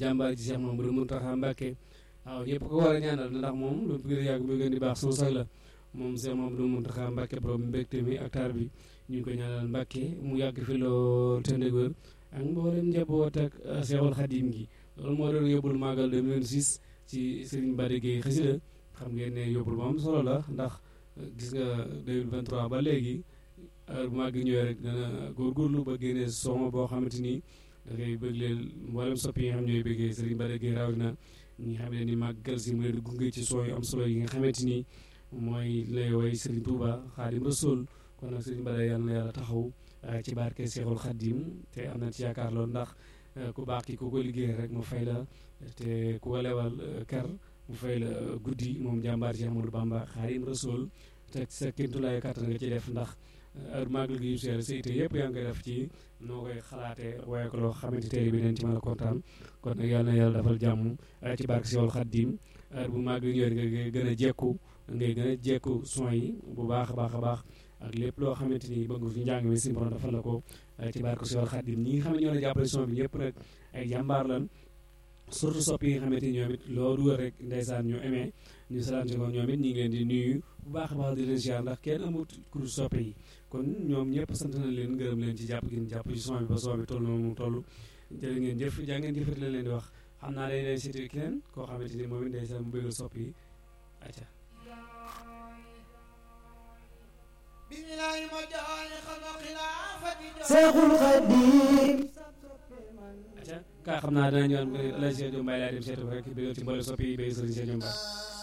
jàmbaar ji Cheikh Mamadou Mountakha Mbacké waaw ñëpp ko war a ñaanal ndax moom lu gën a yàgg bu gën di baax sunu sag la moom Cheikh Mamadou Mountakha Mbacké borom mbégte mi ak taar bi ñu ngi ko ñaanal Mbacké mu yàgg fi lool te ndëgër ak mboolem njaboot ak Cheikhul Khadim gi loolu moo doon yóbbul màggal 2006 ci Serigne Bada Gueye xasida xam ngeen ne yóbbul moom solo la ndax gis nga 2023 ba léegi heure bu màgg ñëwee rek dana góorgóorlu ba génne son boo xamante ni da ngay bëgg leen mboolem soppi yi nga xam ñooy bëggee Serigne Bada Gueye rawatina ñi nga xam ne ni màggal si mu leen gunge ci son yu am solo yi nga xamante ni mooy lay woy Serigne Touba Khadim Rasoul kon nag Serigne Bada yàlla na yàlla taxaw ci barke Cheikhul Khadim te am na ci yaakaar loolu ndax ku baax ki ku ko liggéey rek mu fay la te ku ko lewal kër mu fay la guddi moom jàmbaar ci Amadou Bamba Khadim Rasoul te sa kéemtulaay kàttan nga ci def ndax heure màggal gi yu seer sa ité yëpp yaa ngi koy def ci noo koy xalaatee waaye ko loo xamante tey bi neen ci mën a kontaan kon nag yàlla na yàlla dafal jàmm ci barke Cheikhul Khadim heure bu màggal ñëwee nga gën a jekku ngay gën a jekku son yi bu baax a baax a baax ak lépp loo xamante ni bëgg ci njàng mi si borom defal la ko ci barke Cheikhul Khadim ñi nga xam ne ñoo la jàppale son bi ñëpp nag ay jàmbaar lan surtout soppi yi nga xamante ni ñoom it loo dugal rek ndeysaan ñu amee ñu salante ko ñoom it ñu ngi leen di nuyu bu baax a baax di leen ziar ndax kenn amut kur soppe yi kon ñoom ñëpp sant na leen gërëm leen ci jàpp gi jàpp ci son bi ba son bi toll noonu mu toll jërë ngeen jëf jaa ngeen jëfati la leen di wax xam naa day leen seeti keneen koo xamante ni moom it ndeysaan mu bëggal soppi yi acca Seexul Xadiim acca kaa xam naa dana ñëwaat El Hadj Seydou Mbaye laa dem seetu rek bëggal ci mboole soppi yi bëgg sëriñ Seydou Mbaye